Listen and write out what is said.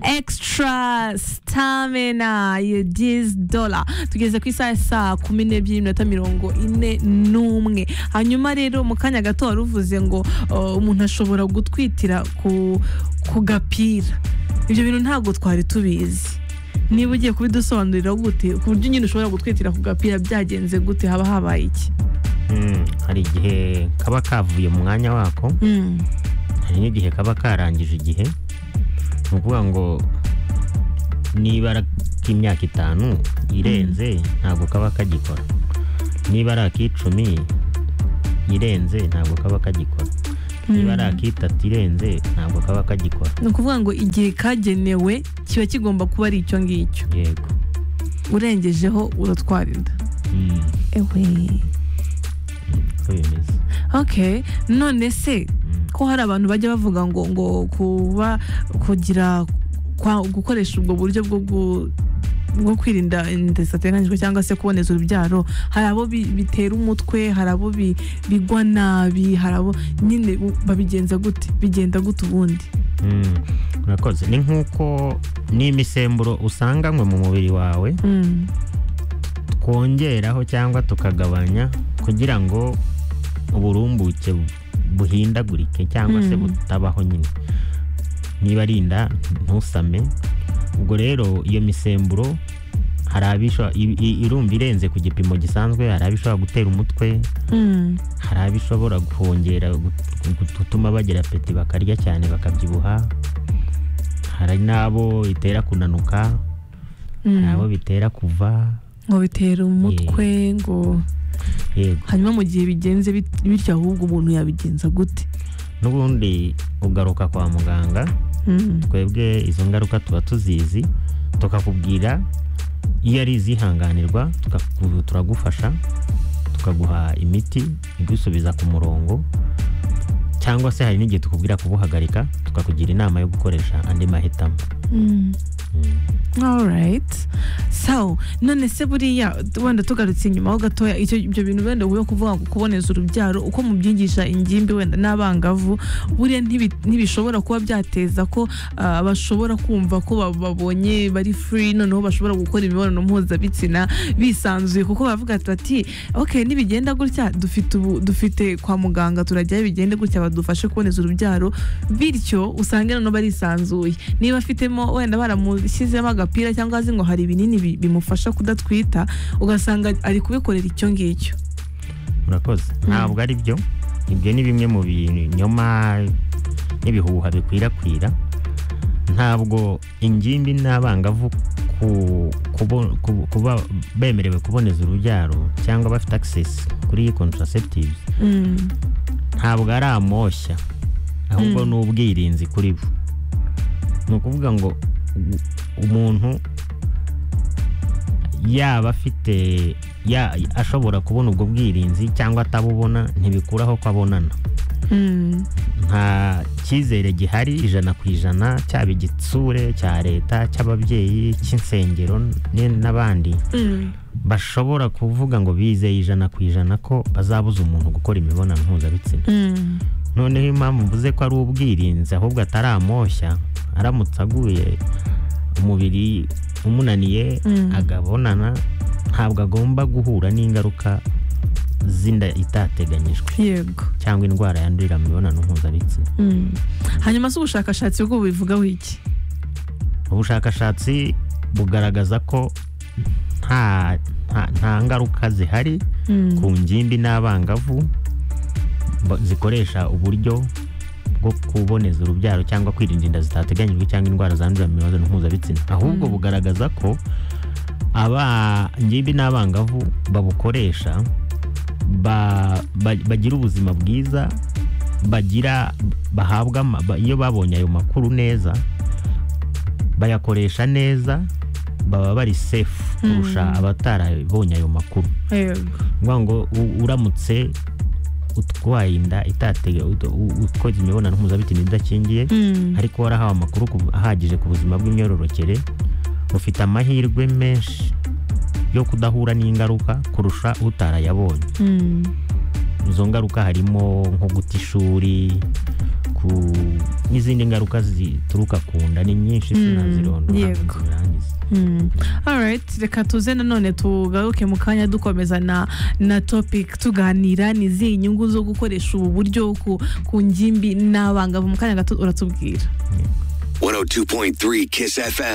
extra stamina ya 10 dola tugeze ku isaha ya saa kumi n'ebyiri n'iminota mirongo ine n'umwe hanyuma rero mu kanya gato wari uvuze ngo uh, umuntu ashobora gutwitira ku ku gapira ibyo bintu ntabwo twari tubizi niba ugiye kubidusobanurira gute ku buryo nyine ushobora gutwitira ku gapira byagenze gute haba habaye iki Mm, hari igihe kaba kavuye mu mwanya wako Mm. hari n'igihe kaba karangije igihe ni ukuvuga ngo nibara k'imyaka itanu irenze ntabwo kaba kagikora niba ari ak'icumi irenze ntabwo kaba kagikora niba ari ak'itatu irenze ntabwo kaba kagikora ni ukuvuga ngo igihe kagenewe kiba kigomba kuba ari icyo ngicyo yego urengejeho uratwarira Mm, ewe uko bimeze ok none se Mm. ko hari abantu bajya bavuga ngo ngo kuba kugira kwa- gukoresha ubwo buryo bwo gu- bwo kwirinda inda zitateganyijwe cyangwa se kuboneza urubyaro hari abo bi- bitera umutwe hari abo bi- bigwa nabi hari abo nyine u- babigenza gute bigenda gute ubundi Mm, urakoze ni nk'uko n'imisemburo usanganywe mu mubiri wawe Mm, twongeraho cyangwa tukagabanya kugira ngo uburumbuke bu- buhindagurike cyangwa se Mm. butabaho nyine niba ari inda ntusame ubwo rero iyo misemburo hari abisha i- i- irumva irenze ku gipimo gisanzwe hari abishobora gutera umutwe mm, hari abishobora kongera gutuma bagira apeti bakarya cyane bakabyibuha hari n'abo itera kunanuka mm. hari abo bitera kuva ngo bitera umutwe ngo yego hanyuma mu gihe bigenze bit- bityo ahubwo umuntu yabigenza gute n'ubundi ugaruka kwa muganga Mm, twebwe izo ngaruka tuba tuzizi tukakubwira iyo ari izihanganirwa tukaku- turagufasha tukaguha imiti igusubiza ku murongo cyangwa se hari n'igihe tukubwira kubuhagarika tukakugira inama yo gukoresha andi mahitamo mm. Mm. alright so none se buriya wenda tugarutse inyuma ho gatoya icyo ibyo bintu wenda uvuye kuvuga ngo kuboneza urubyaro uko mubyigisha ingimbi wenda n'abangavu buriya ntibi- ntibishobora kuba byateza ko ah, bashobora kumva ko ba- babonye bari free noneho bashobora gukora imibonano mpuzabitsina bisanzuye kuko bavuga ati ati ok nibigenda gutya dufite ubu dufite kwa muganga turajyayo bigende gutya badufashe kuboneza urubyaro bityo usange noneho barisanzuye niba afitemo wenda baramushyizemo agapira cyangwa azi ngo hari ibinini bi- bimufasha kudatwita ugasanga ari kubikorera icyo ngicyo murakoze ntabwo ari byo ibyo ni bimwe mu binyoma n'ibihuha bikwirakwira ntabwo ingimbi n'abangavu ku- kubo- ku- kuba bemerewe kuboneza urubyaro cyangwa bafite access kuri iyi contraceptive Mm, ntabwo ari amoshya ahubwo Mm. ni ubwirinzi kuri bo ni ukuvuga ngo u- umuntu yaba afite ya- ashobora kubona ubwo bwirinzi cyangwa atabubona ntibikuraho ko abonana mm, nta cyizere gihari ijana ku ijana cyaba igitsure cya leta cy'ababyeyi cy'insengero n- n'abandi mm. bashobora kuvuga ngo bizeye ijana ku ijana ko bazabuza umuntu gukora imibonano mpuzabitsina Mm, noneho impamvu mvuze ko ari ubwirinzi ahubwo atari amoshya aramutse aguye umubiri umunaniye Mm. agabonana ntabwo agomba guhura n'ingaruka z'inda itateganyijwe yego cyangwa indwara yandurira mu mibonano mpuzabitsina Mm. hanyuma se ubushakashatsi bwo bubivugaho iki ubushakashatsi bugaragaza ko nta nta- nta ngaruka zihari Mm, ku ngimbi n'abangavu ba- zikoresha uburyo bwo kuboneza urubyaro cyangwa kwirinda inda zitateganyijwe cyangwa indwara zandurira mu mibonano mpuzabitsina ahubwo Mm. bugaragaza ko aba ngimbi n'abangavu babukoresha ba- ba- bagira ubuzima bwiza bagira bahabwa ama- ba- iyo babonye ayo makuru neza bayakoresha neza baba bari safe kurusha Mm. abatarabonye ayo makuru yego ngombwa ngo u- uramutse utwaye inda itatega ut- u- ukoze imibonano mpuzabitsina idakingiye Mm, ariko warahawe amakuru ku- ahagije ku buzima bw'imyororokere ufite amahirwe menshi yo kudahura n'ingaruka kurusha utarayabonye mm, izo ngaruka harimo nko guta ishuri ku n'izindi ngaruka zituruka ku nda ni nyinshi Mm, sinazirondora yego. ngo zirangize Mm. Alright, reka tuze nanone tugaruke mu kanya dukomeza na, na topic tuganira ni izihe inyungu zo gukoresha ubu buryo ku, ku ngimbi n'abangavu mu kanya gato uratubwira 102.3 Kiss FM.